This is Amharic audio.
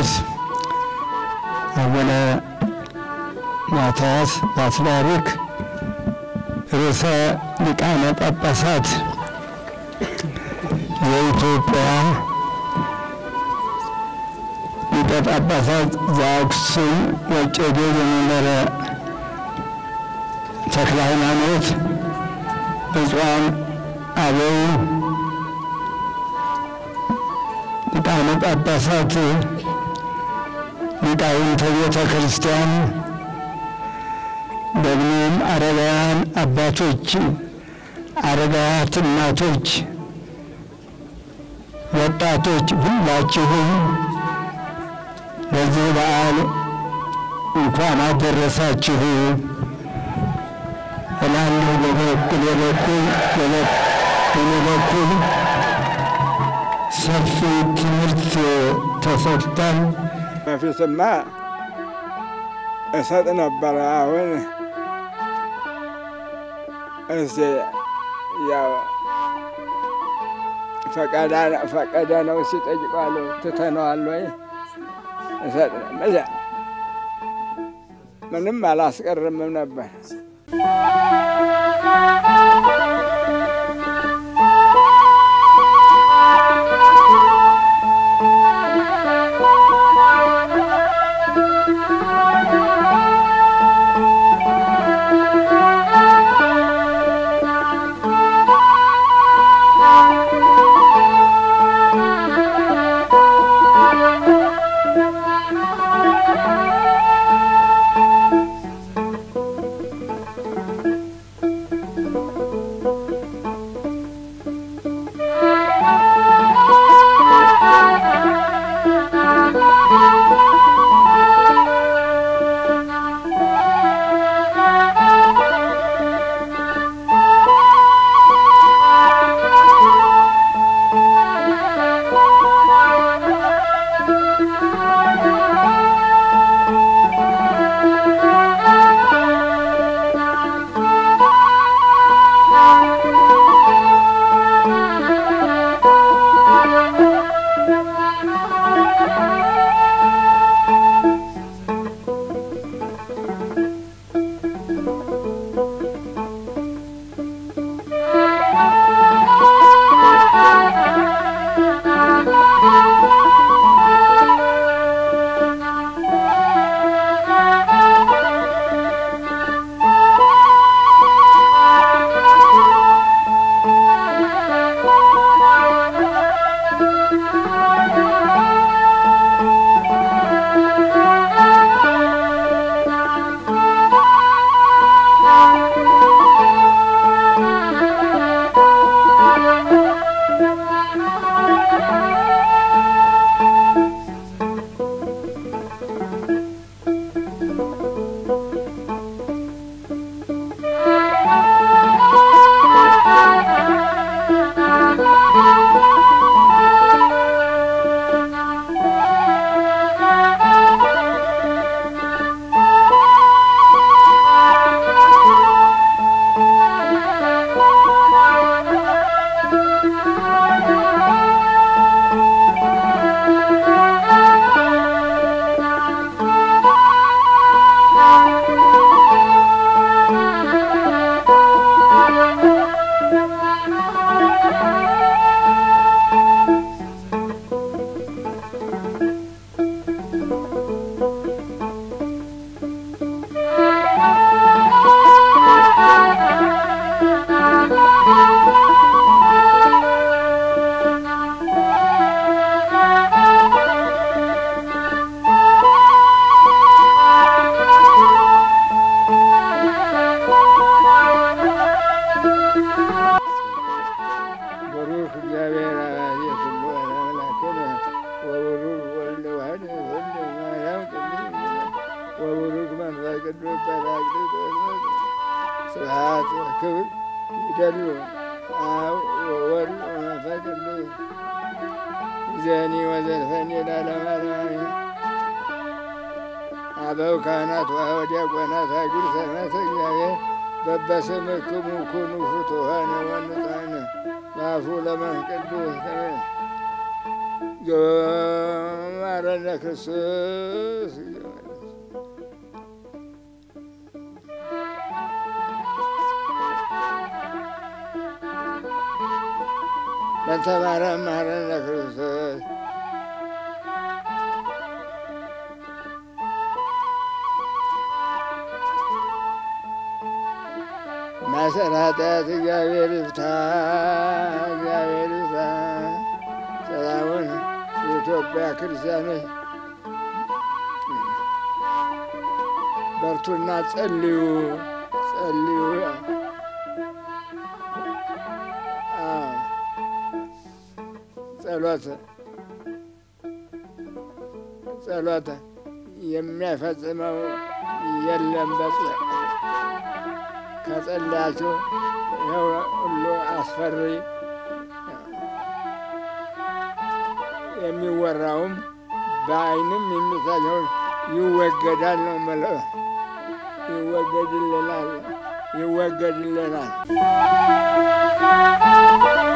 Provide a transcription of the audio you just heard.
ቅዱስ አቡነ ማትያስ ፓትርያርክ ርዕሰ ሊቃነ ጳጳሳት የኢትዮጵያ ሊቀ ጳጳሳት ዘአክሱም ወዕጨጌ ዘመንበረ ተክለ ሃይማኖት፣ ብፁዓን አበው ሊቃነ ጳጳሳት፣ ሊቃውንተ ቤተ ክርስቲያን፣ ደግሞም አረጋውያን አባቶች፣ አረጋውያት እናቶች፣ ወጣቶች ሁላችሁም ለዚህ በዓል እንኳን አደረሳችሁ እላለሁ። በበኩል የበኩል በእኔ በኩል ሰፊ ትምህርት ተሰጥቷል። በፊትማ እሰጥ ነበረ። አሁን እስቲ ያው ፈቀደ ነው ሲጠይቋሉ ትተነዋል ወይ እሰጥ መዛ ምንም አላስቀርምም ነበር። ብሩክ እግዚአብሔር አብ የኩሉ አምላክነ ወብሩክ ወልድ ዋሕድ ወልድ ማርያም ቅድስት ወብሩክ መንፈስ ቅዱስ ጰራቅሊጦስ ስብሐት ወክብር ይደሉ አብ ወወልድ ወመንፈስ ቅዱስ ይእዜኒ ወዘልፈኒ ለዓለመ ዓለም አበው ካህናት ወዲያቆናት አግር ሰማዕተ እግዚአብሔር በበስምክሙ ኩኑ ፍቱሐነ ወንጹሐነ በአፉ ለመንፈስ ቅዱስ ማረነ ክርስቶስ በእንተ ማርያም ማረነ ክርስቶስ ማሰረ ኃጢአት እግዚአብሔር ይፍታ፣ እግዚአብሔር ይፍታ። ሰላሙን የኢትዮጵያ ክርስቲያኖች በርቱና ጸልዩ፣ ጸልዩ። አዎ፣ ጸሎት ጸሎት የሚያፈጽመው የለም በጽ ከጸለያችሁ ይኸው ሁሉ አስፈሪ የሚወራውም በዓይንም የሚታየው ይወገዳል ነው የምለው። ይወገድልናል፣ ይወገድልናል።